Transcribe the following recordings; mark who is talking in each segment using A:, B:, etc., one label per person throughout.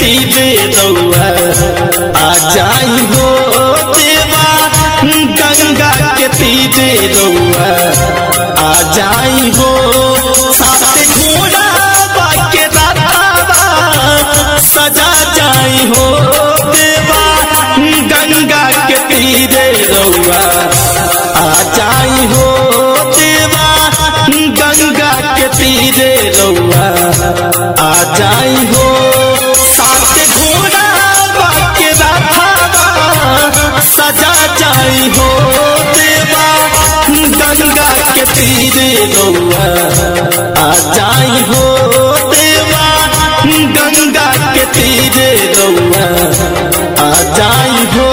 A: तीरे रउआ आ जाई हो देवा गंगा के तीरे रउआ आ जाई हो साथे घोड़ा बाके रातावा सजा जाई हो देवा गंगा के तीरे रउआ आ जाई हो देवा गंगा के तीरे रउआ आ जाई हो साथे घोड़ा बाके रातावा सजा जाई हो देवा गंगा के तीरे रउआ आ जाई हो देवा गंगा के तीरे रउआ आ जाई हो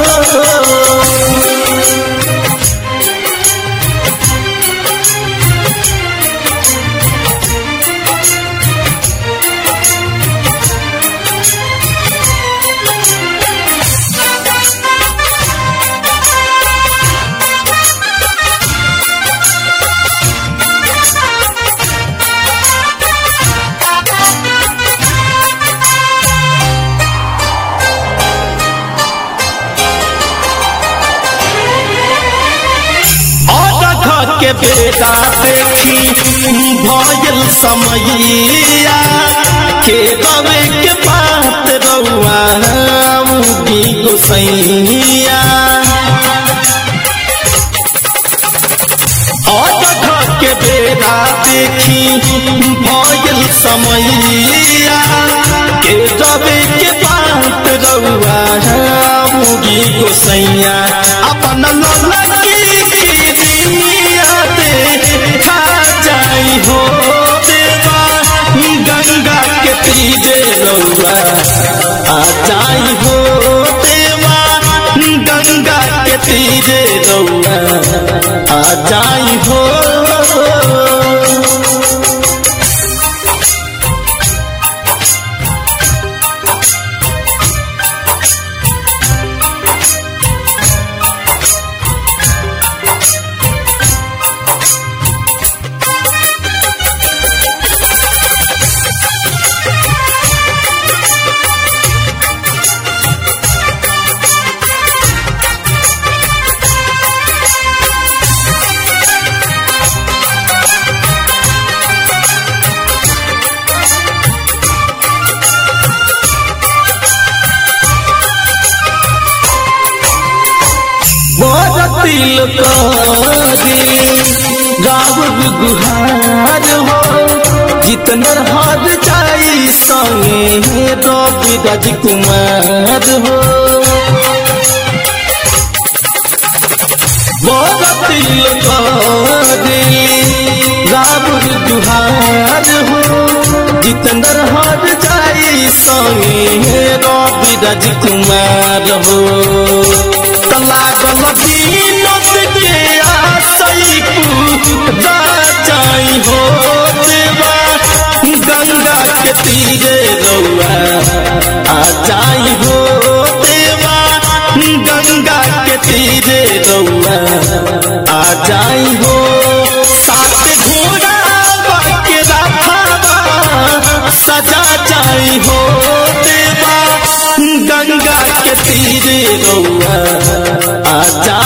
A: और के बेटा देखी भयल समैया के रवे के बात रउआ उगी गोसैया और के बेटा देखी भयल समैया के रवे के बात रउआ उगी गोसैया अपन ललकी दिया दे खा जाई हो देवा गंगा के तीरे रउआ आ जाई हो देवा गंगा के तीरे रउआ आ जाई हो तिल करी गाव गुहार हो जितना हार जाई संगे रवि राजकुमार हो तिल करी गाव गुहार हो जितना हार जाई संगे रवि राजकुमार हो लागल दीनत के आसई पूरा जाई हो देवा गंगा के तीरे रउआ आ जाई हो देवा गंगा के तीरे रउआ आ जाई हो साथ घोड़ा बाके राधावा सजा जाई हो देवा गंगा के तीरे रउआ आ जा